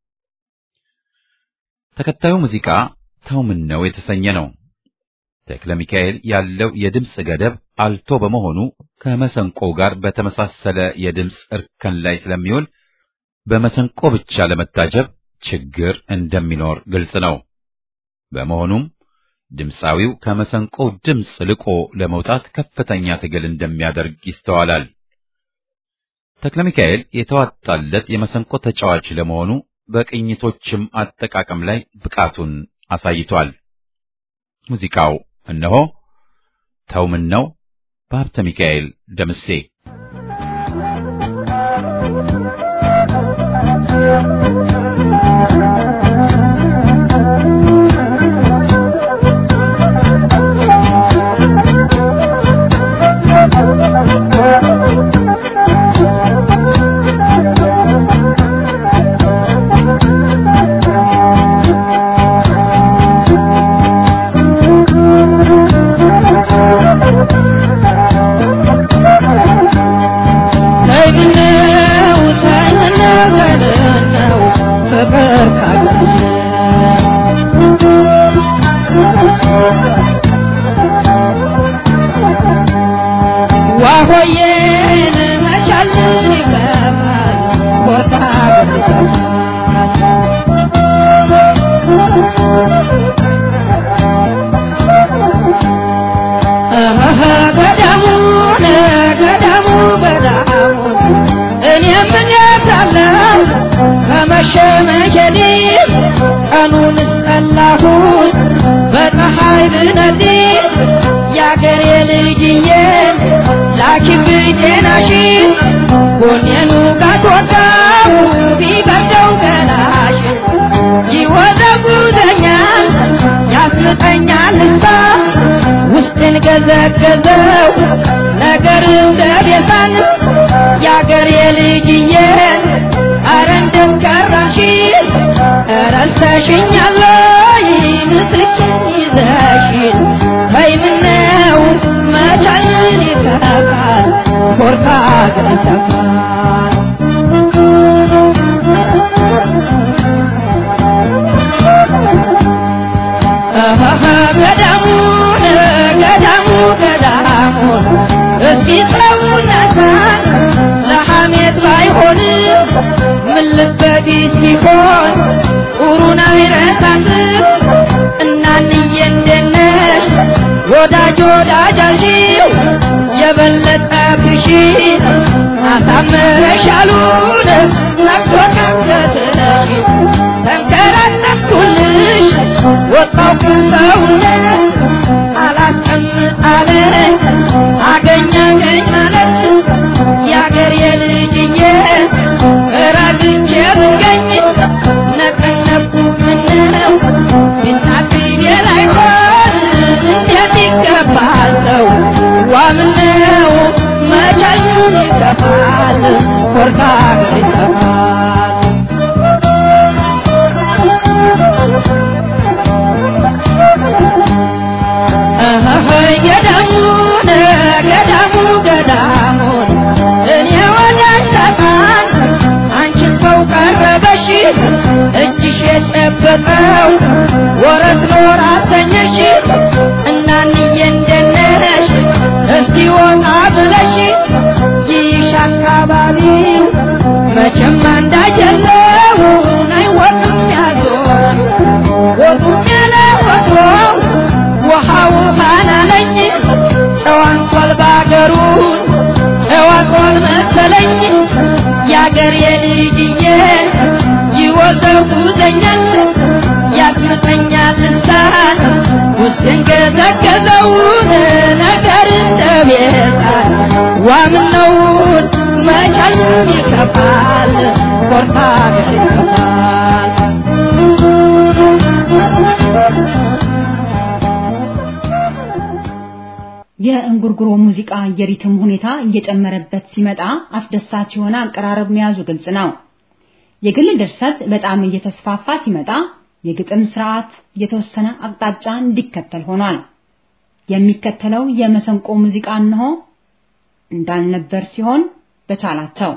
ተከታዩ ሙዚቃ ተው ምን ነው የተሰኘ ነው። ተክለ ሚካኤል ያለው የድምፅ ገደብ አልቶ በመሆኑ ከመሰንቆው ጋር በተመሳሰለ የድምፅ እርከን ላይ ስለሚውል በመሰንቆ ብቻ ለመታጀብ ችግር እንደሚኖር ግልጽ ነው። በመሆኑም ድምፃዊው ከመሰንቆው ድምፅ ልቆ ለመውጣት ከፍተኛ ትግል እንደሚያደርግ ይስተዋላል። ተክለ ሚካኤል የተዋጣለት የመሰንቆ ተጫዋች ለመሆኑ በቅኝቶችም አጠቃቀም ላይ ብቃቱን አሳይቷል። ሙዚቃው እነሆ ተው ምን ነው በሀብተ ሚካኤል ደምሴ መሸመሸኔ ቀኑን ጠላሁት በፀሐይ ብነዴ የአገሬ ልጅዬ ላኪብኝ ጤናሽን ጎኔኑ ጋትወጣው ቢበርደው ገላሽ ይወዘጉዘኛል ያስምጠኛል እሳ ውስጥን ገዘገዘው ነገር እንደ ቤሳን የአገሬ ልጅዬ አረ እንደም ቀራሽ ረስተሽኛል ወይ ምስኪን ይዘሽን ተይ ምነው መቻልን ይተካል ኮርታ ገሰፋል ገዳሙን ገዳሙ ገዳሙን እስኪ ሰውነታን ለሐሜት ባይሆንም ምን ልበዲ ሲሆን ጡሩን አይረሳትም እናንዬ እንደነሽ ወዳጅ ወዳጃሽው የበለጠ ብሺ አሳምረሻሉን ነግቶ ቀንገትሽ ተንከራተትኩልሽ ወጣው ከሰውነት አላስቀምጥ አለ አገኘኝ ማለት የአገር የልጅዬ ረግቼ ብገኝ ነቀነቁ ምነው ቢናትዬ ላይሆን እንዴት ይገባል ሰው ዋምነው መቻሉን ይከፋል ኮርታ ሀገር ይከፋል ገዳሙን ገዳሙ ገዳሙን እኔ ወዳጅ ሰጣን አንቺን ሰው ቀረበሽ እጅሽ በለው ወረት ኖር አሰኘሽ እናንዬ እንደነሽ እስቲ ወጣ ብለሽ ይሽ አካባቢው መቼም አንዳጀለው አይወጡም ያዞር ወጡም ያለ ወትሮ ውሃ ውሃ ናለኝ ጨዋንቷል ባገሩ ጨዋቷል መሰለኝ ያገር የልጅዬ ይወዘውዘኛል ያስመጠኛል እንሳን ውስጥን ገዘገዘውን ነገር እንደቤታል ዋምነውን መቻል ይከፋል ኮርታ ይከፋል የእንጉርጉሮ ሙዚቃ የሪትም ሁኔታ እየጨመረበት ሲመጣ አስደሳች የሆነ አቀራረብ መያዙ ግልጽ ነው። የግል ድርሰት በጣም እየተስፋፋ ሲመጣ የግጥም ስርዓት የተወሰነ አቅጣጫ እንዲከተል ሆኗል። የሚከተለው የመሰንቆ ሙዚቃ እንሆ እንዳልነበር ሲሆን በቻላቸው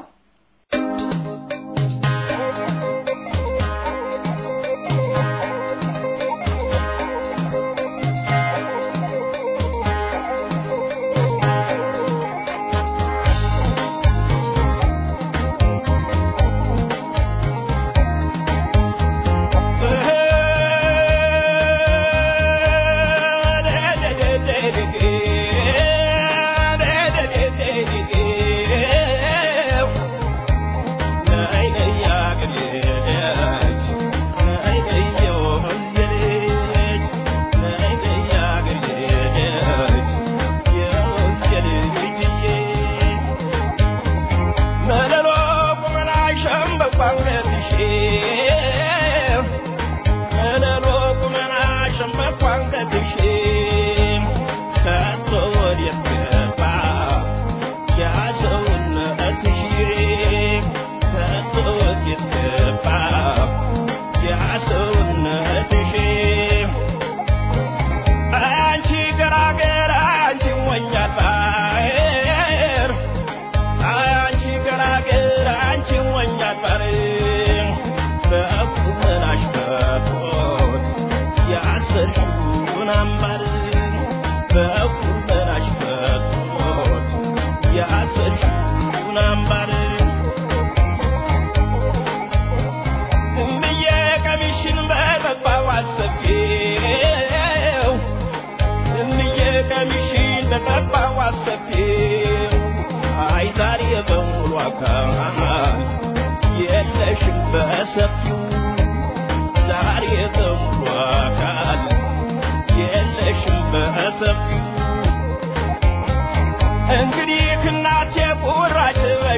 እንግዲህ እናቴ ቁራጭ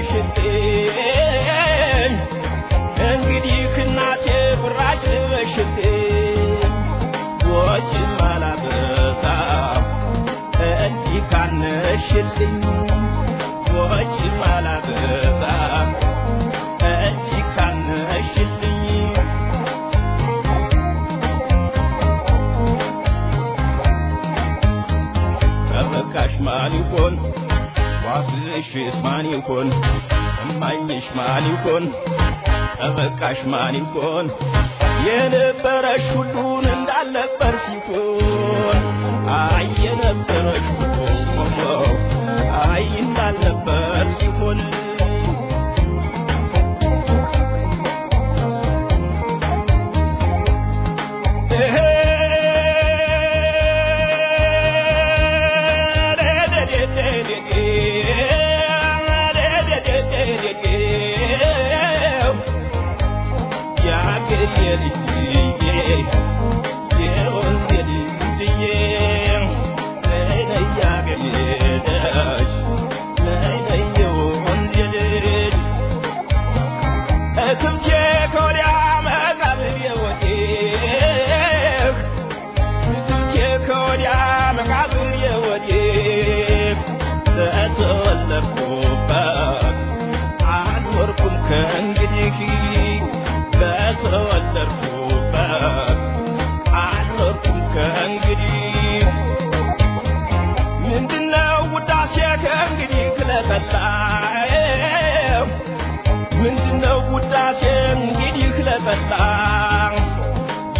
በሽቴን እንግዲህ እናቴ ቁራጭ በሽቴን ወጭ ማላበዛ እንዲህ ካነሽልኝ ወጭ ማላበዛ እንዲህ ካነሽልኝ ተበቃሽ ማን ይሆን ዋስሽስ ማን ይሆን እማኝሽ ማን ይሆን ተበቃሽ ማን ይሆን የነበረሽ ሁሉን እንዳልነበር ሲሆን አይ የነበረሽ ሁሉ አይ እንዳልነበር ሲሆን እትምቼ ከወዲያ መቃብር የወዴህ እትምቼ ከወዲያ መቃብር የወዴህ በተወለድኩበት አልኖርኩም ከእንግዲህ በተወለድኩበት አልኖርኩም ከእንግዲህ ምንድነው ውዳሴ ከእንግዲህ ክለጠላው ምንድነው ውዳሴ እንግዲህ ክለጠላ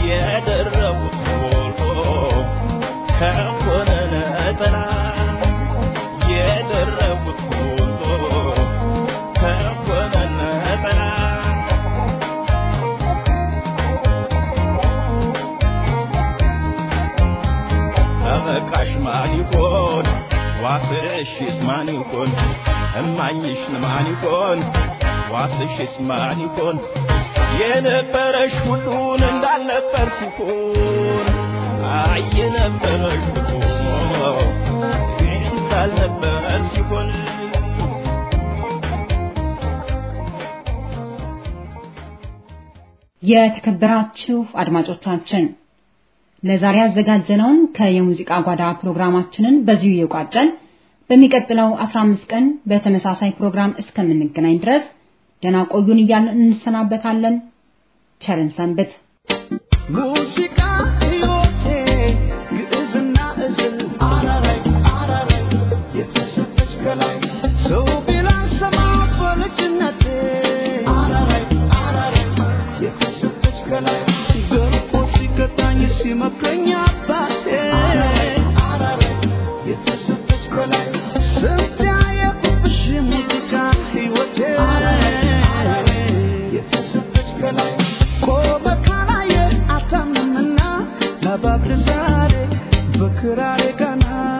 ዋስሽስ ማን ይሆን እማኝሽ ማን ይሆን ዋስሽስ ማን ይሆን የነበረሽ ሁሉን እንዳልነበር ሲሆን አይ የነበረሽ ሁሉ እንዳልነበር ሲሆን የተከበራችሁ አድማጮቻችን ለዛሬ ያዘጋጀነውን ከየሙዚቃ ጓዳ ፕሮግራማችንን በዚሁ እየቋጨን በሚቀጥለው 15 ቀን በተመሳሳይ ፕሮግራም እስከምንገናኝ ድረስ ደህና ቆዩን እያልን እንሰናበታለን። ቸርን ሰንብት። ሙዚቃ ሕይወቴ ግዕዝና እዝል አራራይ አራራይ የተሰጠች ከላይ ሰው ቢላን ሰማ በልጅነቴ አራራይ አራራይ የተሰጠች ከላይ ገርፎ ሲቀጣኝ ሲመክረኝ አባቴ አራራይ አራራይ የተሰጠች ከላይ ስንት ያየሁብሽ ሙዚቃ ሕይወቴ አራራይ የተሰጠች ከላይ ቆመ ካላየ አታምንምና ለባብል ዛሬ በክራሬ ቀና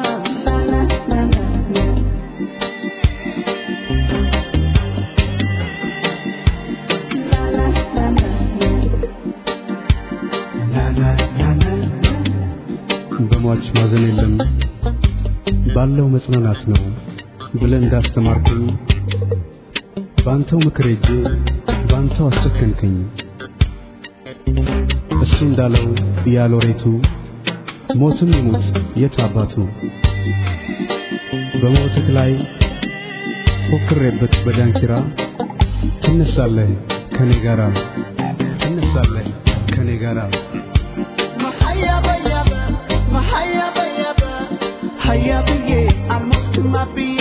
በሟች ማዘን የለም ባለው መጽናናት ነው ብለህ እንዳስተማርከኝ በአንተው ምክር ሄጄ በአንተው አስጨከንከኝ። እሱ እንዳለው ያሎሬቱ ሞትም ይሙት የት አባቱ በሞትህ ላይ ፎክሬበት በዳንኪራ ትነሳለህ ከኔ ጋራ ትነሳለህ ከኔ ጋራ መሀያ በያበ መሀያ በያበ ሀያ ብዬ አልሞትም አብዬ